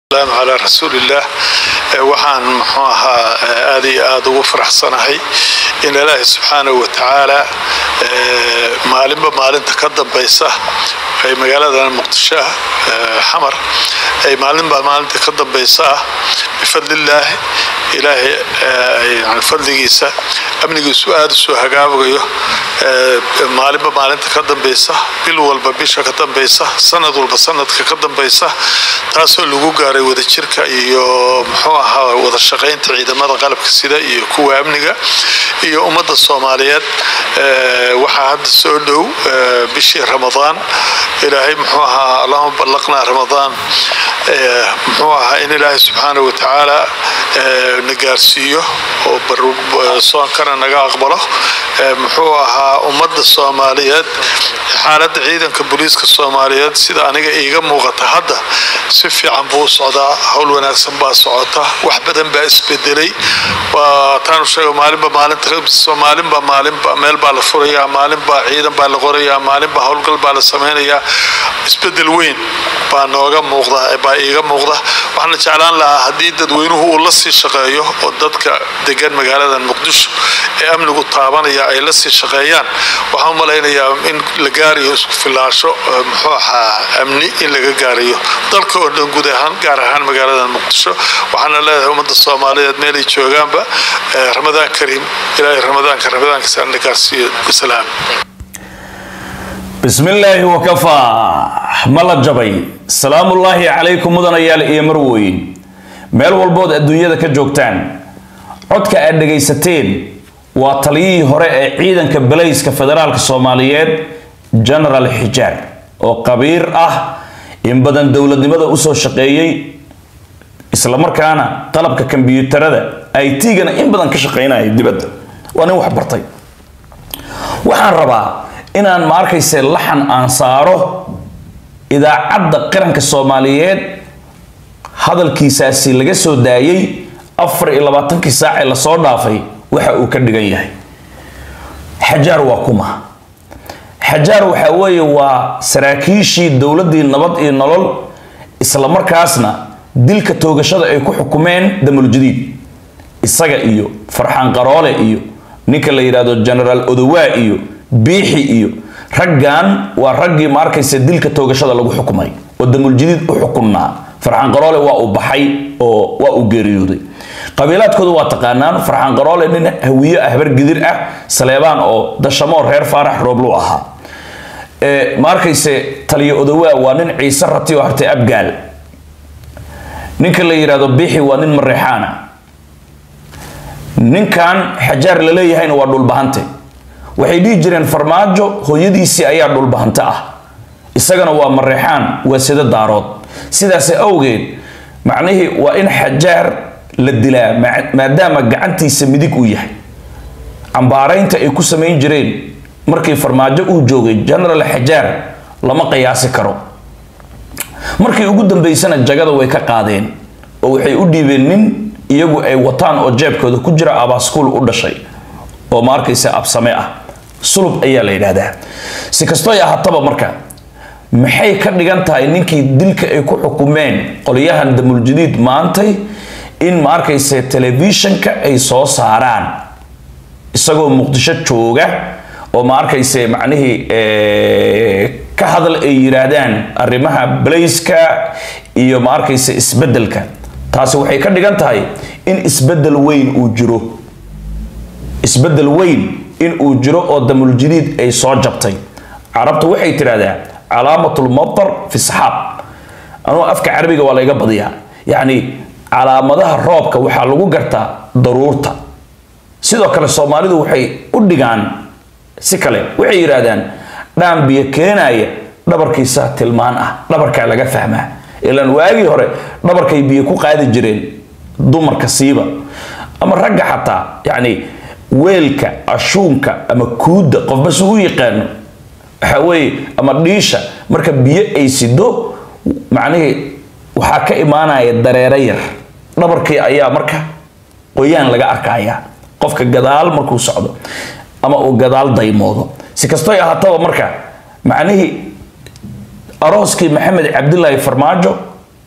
salaam calaa rasuulillaah waxaan muxuu ahaa aad iyo aad ugu faraxsanahay in ilaahi subxaanahu wa tacaala maalinba maalinta ka dambaysa ay magaaladan muqdisho ah xamar ay maalinba maalinta ka dambaysa ah bifadlillaahi ilaahay fadligiisa amnigiisu aada usoo hagaagayo maalinba maalinta ka dambaysa bil walba bisha ka dambaysa sanad walba sanadka ka dambaysa taasoo lagu gaaray wadajirka iyo muxuu ahaa wada shaqaynta ciidamada qalabka sida iyo kuwa amniga iyo ummadda soomaaliyeed waxaa hadda soo dhow bishii ramadaan ilaahay muxuu ahaa allahuma ballaqnaa ramadaan muxuu ahaa in ilaahay subxaana wa tacaala na gaarsiiyo oo soonkana naga aqbalo muxuu ahaa ummadda soomaaliyeed xaaladda ciidanka booliiska soomaaliyeed sida aniga iiga muuqata hadda si fiican buu u socdaa howl wanaagsan baa socota wax badan baa isbedelay taanu sheega maalinba maalinta maalinba maalinba meel baa la furayaa maalinbaa ciidan baa la qorayaa maalinba howlgal baa la samaynayaa isbedel weyn baa nooga muuqda baa iiga muuqda waxaana jeclaan lahaa haddii dadweynuhu uu la sii shaqeeyo oo dadka degan magaalada muqdisho ee amnigu taabanaya ay la sii shaqeeyaan waxaan u malaynayaa in la gaarayo isku filaasho muxuu ahaa amni in laga gaarayo dalka oo dhan guud ahaan gaar ahaan magaalada muqdisho waxaana leedahay ummadda soomaaliyeed meelay joogaanba ramadaan kariim ilaahay ramadaanka ramadaankiisa na gaarsiiyo bisalaam bismillaahi wakafaa ma la jabay salaamullaahi calaykum mudanayaal iyo marweyn meel walbood adduunyada ka joogtaan codka aad dhegaysateen waa taliyihii hore ee ciidanka balayska federaalka soomaaliyeed genaraal xijaar oo qabiir ah in badan dowladnimada usoo shaqeeyey islamarkaana qalabka kombyuutarada it-gana in badan ka shaqeynaya dibadda waa nin wax bartay waxaan rabaa inaan ma arkayse laxan aan saaro idaacadda qaranka soomaaliyeed hadalkiisaasi laga soo daayay afar iyo labaatankii saac ee lasoo dhaafay waxa uu ka dhigan yahay xajaar waa kuma xajaar waxa weeye waa saraakiishii dowladdii nabad iyo nolol islamarkaasna dilka toogashada ay ku xukumeen damuljadiid isaga iyo farxaan qaroole iyo ninka la yidhaahdo genaraal odowaa iyo biixi iyo raggan waa raggii ma arkaysa dilka toogashada lagu xukumay oo damuljadiid u xukunnaa farxaan qaroole waa uu baxay oo waa uu geeriyooday qabiilaadkooda waa taqaanaan farxaan qaroole nin hawiye ah habar gidir ah saleebaan oo dashamoo reer faarax rooblu ahaa ma arkayse taliyo odowaa waa nin ciise rati oo hartay abgaal ninka la yidhaahdo biixi waa nin mareexaana ninkan xajaar la leeyahayna waa dhulbahante waxay dhihi jireen farmaajo hooyadiisii ayaa dhulbahante ah isagana waa mareexaan waa sida daarood sidaas awgeed macnihii waa in xajaar la dilaa maadaama gacantiisa midig uu yahay cambaaraynta ay ku samayn jireen markii farmaajo uu joogay genaraal xajaar lama qiyaasi karo markii ugu dambeysana jagada way ka qaadeen oo waxay u dhiibeen nin iyagu ay wataan oo jeebkooda ku jira abaaskuul u dhashay oo ma arkaysa absame ah sulub ayaa la yidhaahdaa si kastoy ahaataba marka maxay ka dhigan tahay ninkii dilka ay ku xukumeen qolyahan damuljadiid maantay in ma arkaysa telefishanka ay soo saaraan isagoo muqdisho jooga oo ma arkayse macnihii ka hadal ay yiraahdaan arrimaha balayska iyo ma arkayse isbedelka taasi waxay ka dhigan tahay in isbedel weyn uu jiro isbedel weyn in uu jiro oo damuljadiid ay soo jabtay carabtu waxay tidhahdaa calaamatul matar fi saxaab anugu afka carabiga waa layga badiyaa yacni calaamadaha roobka waxaa lagu gartaa daruurta sidoo kale soomaalidu waxay u dhigaan si kale waxay yidhaahdaan dhaan biyo keenaya dhabarkiisa tilmaan ah dhabarkaa laga fahmaa ilaan waagii hore dhabarkay biyo ku qaadi jireen dumarka siiba ama ragga xataa yacni weelka ashuunka ama kuudda qofba si u yaqaano waxa weeye ama dhiisha marka biyo ay sido macnihii waxaa ka imaanaya dareero yar dhabarkii ayaa marka qoyaan laga arkaya qofka gadaal markuu socdo ama uu gadaal daymoodo si kastoy ahaataba marka macnihii arooskii maxamed cabdilaahi farmaajo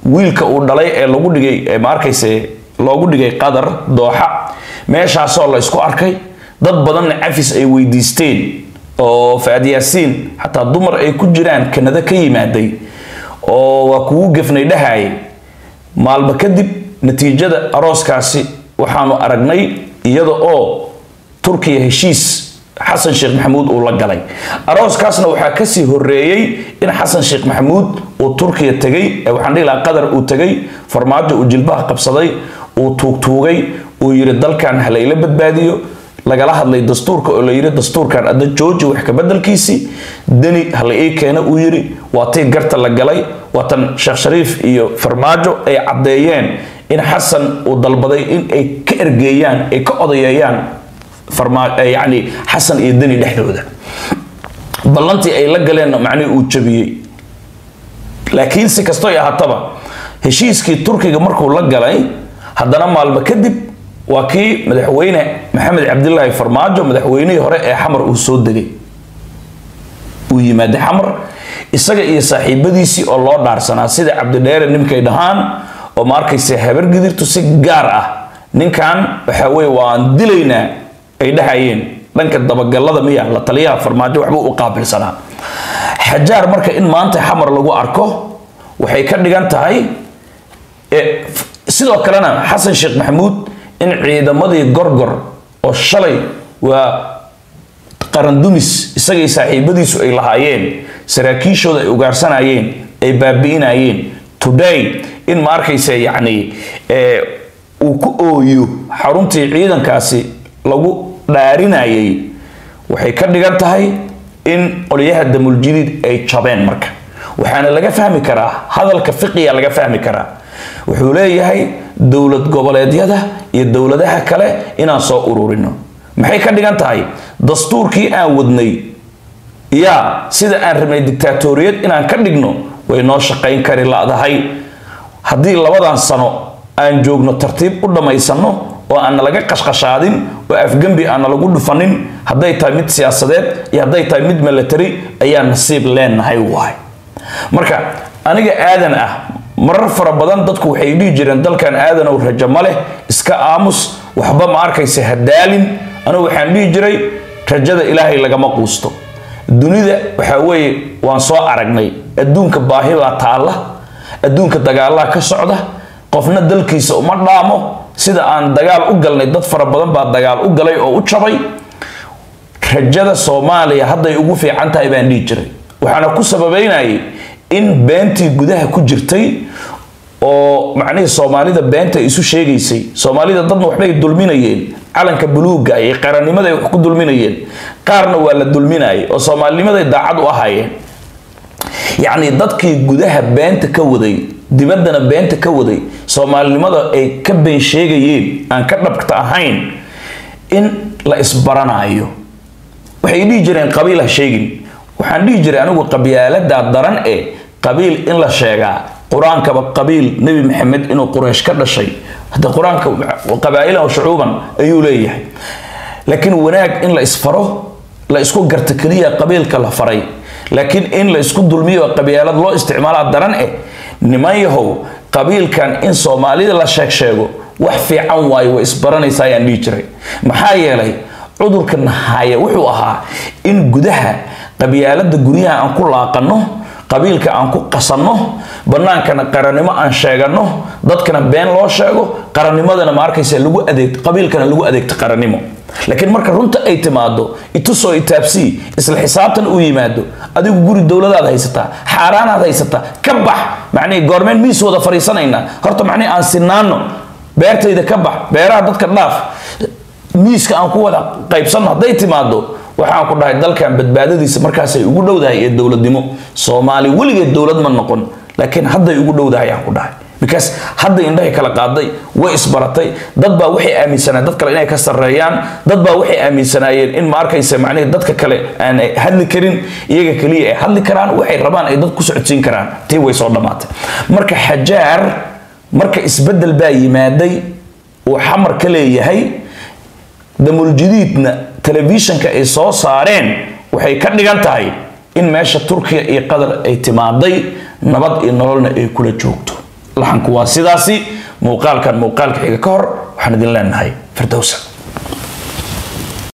wiilka uu dhalay ee lagu dhigay ma arkayse loogu dhigay qadar dooxa meeshaasoo la isku arkay dad badanna cafis ay weydiisteen oo faad yaasiin xataa dumar ay ku jiraan kanada ka yimaaday oo waa kugu gefnay dhahaye maalmo kadib natiijada arooskaasi waxaanu aragnay iyada oo turkiya heshiis xasan sheekh maxamuud uu la galay arooskaasna waxaa kasii horeeyey in xasan sheekh maxamuud uu turkiya tegay waxaan dhihi lahaa qatar uu tegay farmaajo uu jilbaha qabsaday uu tuugtuugay uu yiri dalkan halayla badbaadiyo lagala hadlay dastuurka oo la yiri dastuurkan adda jooji wax ka bedelkiisii deni hala ii keena uu yiri waa tii garta la galay waatan sheekh shariif iyo farmaajo ay caddeeyeen in xasan uu dalbaday in ay ka ergeeyaan ay ka odayeeyaan yani xasan iyo deni dhexdooda ballantii ay la galeenna macnihii uu jabiyey laakiin si kastoy ahaataba heshiiskii turkiga markuu la galay haddana maalmo kadib waa kii madaxweyne maxamed cabdilaahi farmaajo madaxweynihii hore ee xamar uu soo degay uu yimaaday xamar isaga iyo saaxiibadiisii oo loo dhaarsanaa sida cabdidheere ninkay dhahaan oo ma arkaysa habargidirtu si gaar ah ninkan waxa weye waan dilaynaa ay dhahayeen dhanka dabagalada miya la taliyaha farmaajo waxbuu u qaabilsanaa xajaar marka in maanta xamar lagu arko waxay ka dhigan tahay sidoo kalena xasan sheekh maxamuud in ciidamadii gorgor oo shalay waa qarandumis isagay saaxiibadiisu ay lahaayeen saraakiishooda ay ugaarsanayeen ay baabi'inayeen today in ma arkaysa yacni uu ku ooyo xaruntii ciidankaasi lagu dhaarinayay waxay ka dhigan tahay in qolyaha damuljadiid ay jabeen marka waxaana laga fahmi karaa hadalka fiqiga laga fahmi karaa wuxuu leeyahay dowlad goboleedyada iyo dowladaha kale inaan soo ururino maxay ka dhigan tahay dastuurkii aan wadnay yaa sida aan rabnay dictaatoriyad inaan ka dhigno way noo shaqayn kari ladahay haddii labadan sano aan joogno tartiib u dhammaysano oo aana laga qashqashaadin oo afgembi aana lagu dhufanin hadday tahay mid siyaasadeed iyo hadday tahay mid milatary ayaa nasiib leenahay waay marka aniga aadan ah marar fara badan dadku waxay dhihi jireen dalkan aadanow rajo ma leh iska aamus waxba ma arkaysa hadaalin anigu waxaan dhihi jiray rajada ilaahay lagama quusto dunida waxa weeye waan soo aragnay adduunka baahi baa taalla adduunka dagaalaha ka socda qofna dalkiisa uma dhaamo sida aan dagaal u galnay dad fara badan baa dagaal u galay oo u jabay rajada soomaaliya hadday ugu fiican tahay baan dhihi jiray waxaana ku sababeynayay in beentii gudaha ku jirtay oo macnihii soomaalida beenta isu sheegaysay soomaalida dadna waxbay dulminayeen calanka buluuga iyo qarannimaday wax ku dulminayeen qaarna waa la dulminayay oo soomaalinimaday daacad u ahaayeen yacni dadkii gudaha beenta ka waday dibaddana beenta ka waday soomaalinimada ay ka been sheegayeen aan ka dhabta ahayn in la isbaranayo waxay dhihi jireen qabiil ha sheegin waxaan dhihi jiray anigu qabyaaladaa daran ee qabiil in la sheegaa qur-aankaba qabiil nebi maxamed inuu quraysh ka dhashay hadda qur-aanka qabaa'ilan shucuuban ayuu leeyahay laakiin wanaag in la isfaro la isku garta keliya qabiilka la faray laakiin in la isku dulmiyo qabyaalad loo isticmaalaa daran eh niman yahow qabiilkan in soomaalida la sheeg sheego wax fiican waayo way isbaranaysaa ayaan dhihi jiray maxaa yeelay cudurka nahaya wuxuu ahaa in gudaha qabyaalada guryaha aan ku laaqanno qabiilka aan ku qasanno bannaankana qarannimo aan sheeganno dadkana been loo sheego qarannimadana ma arkaysa lagu adeeg qabiilkana lagu adeegto qarannimo laakiin marka runta ay timaado itusoo itaabsii isla xisaabtan uu yimaado adigu guri dowladaad haysataa xaaraanaad haysataa ka bax macnihi goormeen miis wada fariisanaynaa horta macnihi aan sinaano beertayda ka bax beeraha dadka dhaaf miiska aan ku wada qaybsanno hadday timaado waxaan ku dhahay dalkan badbaadadiisa markaasay ugu dhowdahay ee dowladnimo soomaali weligeed dowlad ma noqon laakiin hadday ugu dhowdahay aan ku dhahay because hadday indhahay kala qaaday way isbaratay dad baa waxay aaminsanaa dad kale inay ka sarreeyaan dad baa waxay aaminsanaayeen in ma arkaysa macnihi dadka kale aan hadli karin iyaga keliya ay hadli karaan waxay rabaan ay dad ku socodsiin karaan tii way soo dhammaatay marka xajaar marka isbeddel baa yimaaday uu xamar ka leeyahay damuljadiidna telefishanka ay soo saareen waxay ka dhigan tahay in meesha turkiya iyo qatar ay timaaday nabad iyo nololna ay kula joogto laxanku waa sidaasi muuqaalkan muuqaalka xiga ka hor waxaan idin leenahay firdowsa